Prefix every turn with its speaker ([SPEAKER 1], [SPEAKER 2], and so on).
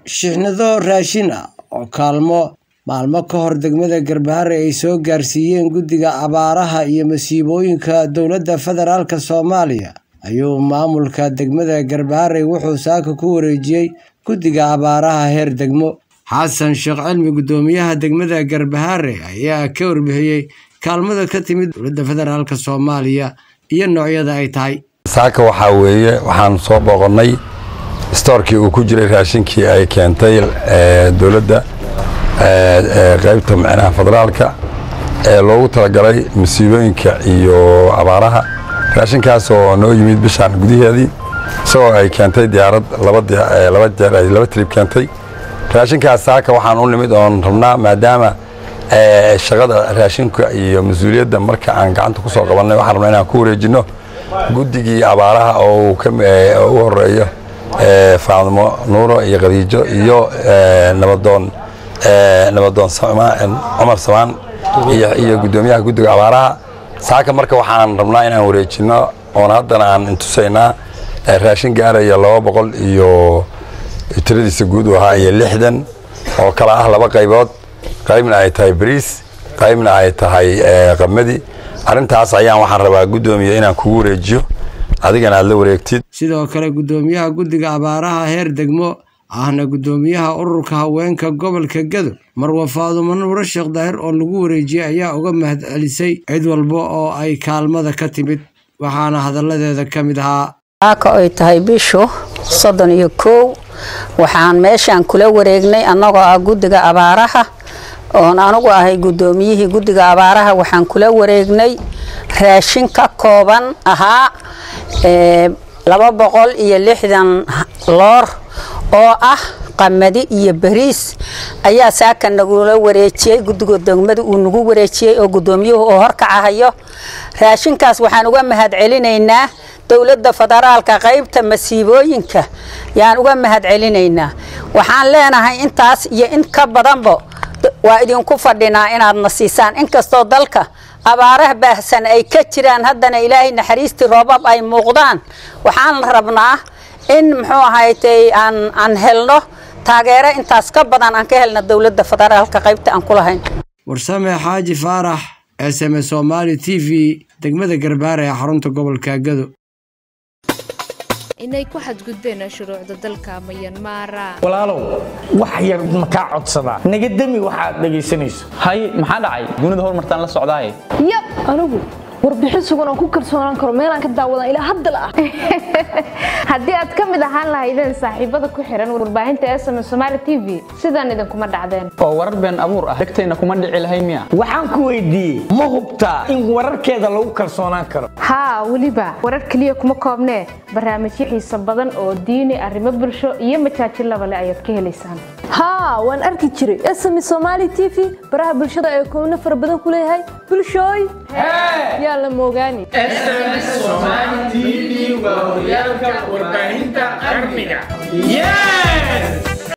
[SPEAKER 1] shixnado raashin ah oo kaalmo maalmo ka hor degmada Garbahare ay soo gaarsiiyeen guddiga abaaraha iyo masiibooyinka dowladda federaalk Soomaaliya ayuu maamulka degmada Garbahare wuxuu saaka ku wareejiyey guddiga abaaraha heer degmo xasan sheekh cilmi guddoomiyaha degmada Garbahare ayaa ka warbixiyey kaalmada ka timid dowladda federaalk Soomaaliya iyo noocyada ay tahay
[SPEAKER 2] saaka waxaa weeye waxaan soo booqonnay stoorkii uu ku jiray raashinkii ay keentay dowladda qaybta micnaha federaalka ee loogu talagalay masiibooyinka iyo abaaraha raashinkaas oo noo yimid bishaan gudaheedii isagoo ay keentay diyaarad laba jeer ay laba trib keentay raashinkaas saaka waxaan u nimid oon rabnaa maadaama shaqada raashinka iyo mas-uuliyadda marka aan gacanta ku soo qabannay waxaan rabnaa inaan ku wareejinno guddigii abaaraha oo u horeeyo faadmo nuuro iyo khadiijo iyo nabadoon nabadoon cumar samaan iyo guddoomiyaha guddiga abaaraha saaka marka waxaan rabnaa inaan wareejinno oon haddana aan intusaynaa raashin gaaraya laba boqol iyo tiradiisa guud u ahaa iyo lixdan oo kala ah laba qaybood qaybna ay tahay bariis qaybna ay tahay qamadi arrintaas ayaan waxaan rabaa guddoomiya inaan kugu wareejiyo adigana aad la wareegtid
[SPEAKER 1] sidoo kale guddoomiyaha guddiga abaaraha heer degmo ahna guddoomiyaha ururka haweenka gobolka gado marwa faadumo nuuro sheekh daahir oo lagu wareejiyey ayaa uga mahad celisay cid walba oo ay kaalmada ka timid waxaana hadalladeeda ka mid ahaa
[SPEAKER 3] saaka ay tahay bishu soddon iyo kow waxaan meeshaan kula wareegnay annagoo ah guddiga abaaraha oon anigu ahay guddoomiyihii guddiga abaaraha waxaan kula wareegnay raashin ka kooban ahaa laba boqol iyo lixdan loor oo ah qamadi iyo bariis ayaa saaka nagula wareejiyey guddiga degmada uu nagu wareejiyey oo guddoomiyuhu oo horkacahayo raashinkaas waxaan uga mahad celinaynaa dowladda federaalka qaybta masiibooyinka yaan uga mahad celinaynaa waxaan leenahay intaas iyo in ka badanba waa idinku fadhinaa inaadna siisaan inkastoo dalka abaaraha baahsan ay ka jiraan haddana ilaahay naxariistii roobab ay muuqdaan waxaan rabnaa in muxuu ahaytay aan aan helno taageero intaas ka badan aan ka helno dowladda federaalka qaybta aan ku lahayn
[SPEAKER 1] warsame xaaji faarax s m somaali t v degmada garbaare ee xarunta gobolka gado
[SPEAKER 4] inay ku xadgudbeen shuruucda dalka mayanmara
[SPEAKER 5] walaalow wax yar makaa codsadaa naga demi waxaad dhegaysanayso
[SPEAKER 6] hay maxaa dhacay dunida horumartaan la socdaaye
[SPEAKER 7] yab anigu warbixin sugan oo ku kalsoonaan karo meelaan ka daawadan ilaa hadda la ah
[SPEAKER 4] haddii aad ka mid ahaan lahaydeen saaxiibada ku xihan warbaahinta sm somaali t v sidaan idinkuma dhacdeen
[SPEAKER 6] oo warar been abuur ah degtayna kuma dhici lahayn miya
[SPEAKER 5] waxaan ku weydiiyey ma hubtaa in wararkeeda lagu kalsoonaan karo
[SPEAKER 4] haa weliba warar keliya kuma koobnee barnaamijyo xiiso badan oo diini arrimo bulsho iyo majaajilaba le ayaad ka helaysaan
[SPEAKER 7] haa waan arki jiray sm somaali t v baraha bulshada ee koobno fara badan ku leeyahay bulshooy yaa la moogaani
[SPEAKER 5] horyaalka warbaahinta qarniga